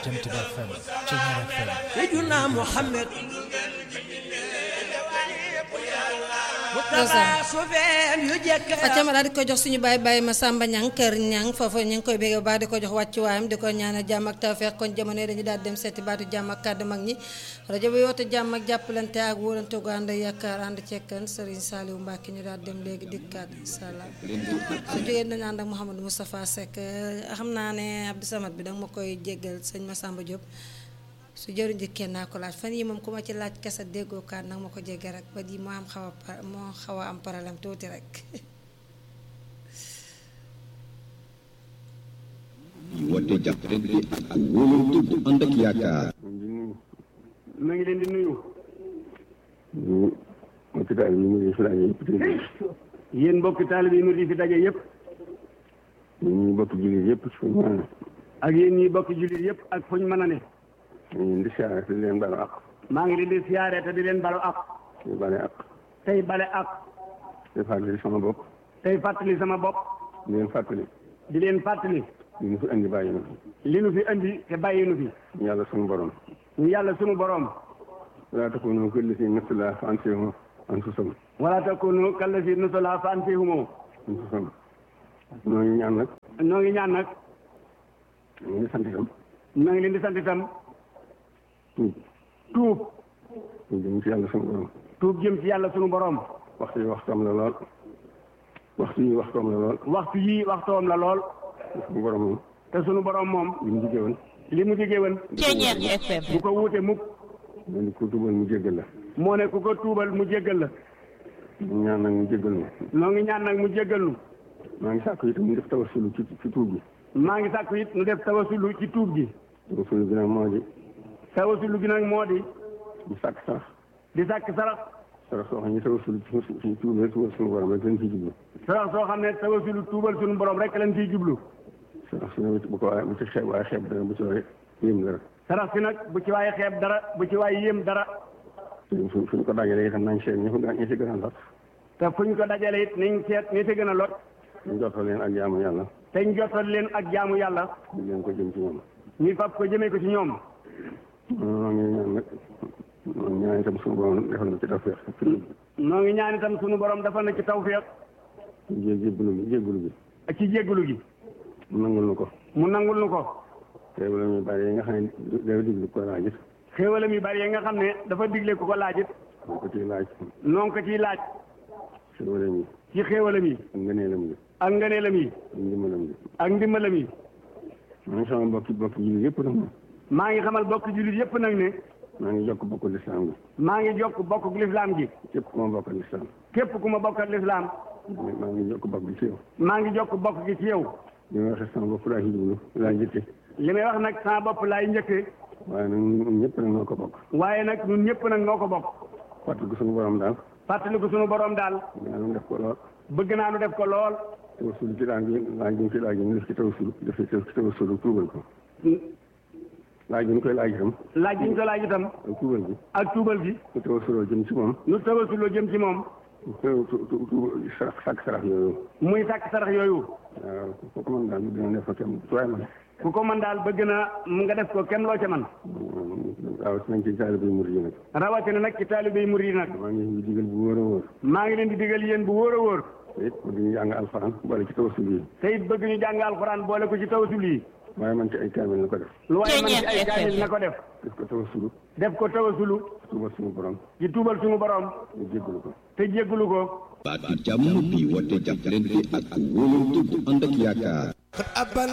Jant Ba FM Thiéniere FM Seydina Muhammad Fatima daal di ko jox suñu baay baay ma Samba Ñang kër Ñang foofu ñu ngi koy bégg baax di ko jox wàccu waayam di ko ñaanal jàmm ak tawfeex kon jamono yi dañu daal dem seeti baatu jàmm ak kàddu mag ñi rajo bi woote jàmm ak jàppalante ak wóolante gu ànd yaakaar ànd cekkan Serigne Saliou Mbacke ñu daal dem léegi dikkaat incha allah su jógee dañu ànd ak Mouhamadou Moustapha Seck xam naa ne Abdou Samad bi danga ma koy jéggal sëñ Massamba Diop su jëriñ ji kenn naa ko laaj fan yi moom ku ma ci laaj kese déggoo kaat nag ma ko jégge rek ba di moo am xaw a moo xaw a am problème tuuti rek woote jàppalante ak wóolante bu ànd ak yaakaar. ma ngi leen di nuyu. ñu mbokki taalibe yi mu ngi fi daje yëpp tey yéen mbokki taalibe yi mu di fi daje yëpp. ñu bokk jullit yëpp fu ñu mën a ak yéen ñi bokki jullit yëpp ak fu ñu mën a ne. ne ñu di siyaare te di leen balu ak maa ngi leen di siyaare te di leen balu ak. ñu bale ak tey bale ak. te fàttali sama bopp tey fàttali sama bopp. di leen fàttali di leen fàttali. li ñu fi andi bàyyi na li nu fi andi te bàyyi nu fi. ñu yàlla sunu borom ñu yàlla sunu borom. wala takunu kallati nastala fa ansahum anfusahum wala takunu kallati nastala fa ansahum anfusahum ñoo ngi ñaan nag noo ngi ñaan nag. ñu ngi sant itam maa ngi leen di sant itam. tuub tuub. ñu jëm ci yàlla sunu borom tuub jëm ci yàlla sunu borom. waxtu yi waxtoom la lool waxtu yi waxtoom la lool waxtu yii waxtoom la lool. sunu borom moom te sunu borom moom. li mu diggee woon li mu diggee woon. Thiéniere FM bu ko wuute mukk. moo ni ko tuubal mu jéggal la moo ne ku ko tuubal mu jéggal la. ñu ñaan nag mu jéggal ma noo ngi ñaan nag mu jéggal nu. maa ngi sàkk itam ñu def tawasulu ci ci tuub gi maa ngi sàkku it nu def tawasulu ci tuub gi. tawasulu gi nag moo di tawasulu gi nag moo di. ñu sàkk sarax di sàkk sarax. sarax soo xam ne tawasulu ci ci tuubal tuubal suñu borom rek lañ ciy jublu sarax soo xam ne tawasulu tuubal sunu borom rek lañ ciy jublu. sarax su ne bu ko waaye bu ci xeeb waaye xeeb dara bu ci waaye yéem dara sarax si nag bu ci waaye xeeb dara bu ci waaye yéem dara. fu fu fu ñu ko dajalee itam nañ seet ñi ko ñi ci gën a lot te fu ñu ko dajale it nañ seet ñi ci gën a lot. ñu jotal leen ak jaamu yàlla te ñu jotal leen ak jaamu yàlla. ñu leen ko jëm ci ñoom ñu fab ko jëmee ko ci ñoom. noo ngi ñaan nag noo ngi ñaan itam suñu borom defal na ci tawfeex noo ngi ñaan itam sunu borom dafa na ci tawfeex jé jébbalu gi jébbalu gi ak ci jéggalu gi. mu nangul nu ko mu nangul nu ko. te wala ñu bari yi nga xam ne dafa diglu ko laaj it xéewalam yu bari yi nga xam ne dafa digle ku ko laaj it. ñu ko ciy laaj noo ngi ko ciy laaj. xéwalam yi ci xéewalam yi. ak ngëneelam yi ak ngëneelam yi. ak ndimbalam yi ak ndimbalam yi. maa ngi sama bokki bokki jullit yëpp nag moom maa ngi xamal bokk jullit yépp nag ne. maa ngi jokk bokku lislaam gi maa ngi jokk bokk lislaam gi. képp ku ma bokkal lislaam képp ku ma bokkal lislaam maa ngi jokk bokk gi ci yow maa ngi jokk bokk gi ci yow. li ma waxee sama bopp laa ci jublu laa jëkke li may wax nag sama bopp laay njëkkee. waaye nag ñun ñëpp nag noo ko bokk waaye nag ñun ñëpp nag noo ko bokk. fàttali ko suñu borom daal fàttaliku sunu borom daal. yaa ngi def ko lool bëgg naa nu def ko lool. tawasul ci laaj bi laaj bi ñu ci laaj ñu def ci tawasul def ci tawasul tuubal ko laaj bi ñu koy laaj itam laaj bi ñu ko laaj itam. ak tuubal bi ak tuubal gi. ñu tawasuloo jëm ci moom nu tawasuloo jëm ci moom. tu tu tu tu sarax sàkk sarax yooyu muy sàkk sarax yooyu. waaw ku ko mën daal dina def ko kenn waaye man ku ko mën daal bëgg na mu nga def ko kenn loo ca man waaw nañ ci taalibe murid yi nag rawatina nag ci taalibe yi murid yi nag. maa ngi leen di digal bu wóor a wóor maa ngi leen di digal yéen bu wóor a wóor. te it bëgg ñu jàng alxuraan boole ci tawasul yi te it bëgg ñu jàng alxuraan boole ko ci tawasul yi. waaye man ci ay kaamil na ko def lu waaye man ci ay kaamil na ko def. def ko tawasulu def ko tawasulu. tuubal suñu borom ci tuubal suñu borom. ñu jéggalu ko te jéggalu ko. baatu jàmm bi woote jàppalante ak wóolante bu ànd ak yaakaar. abal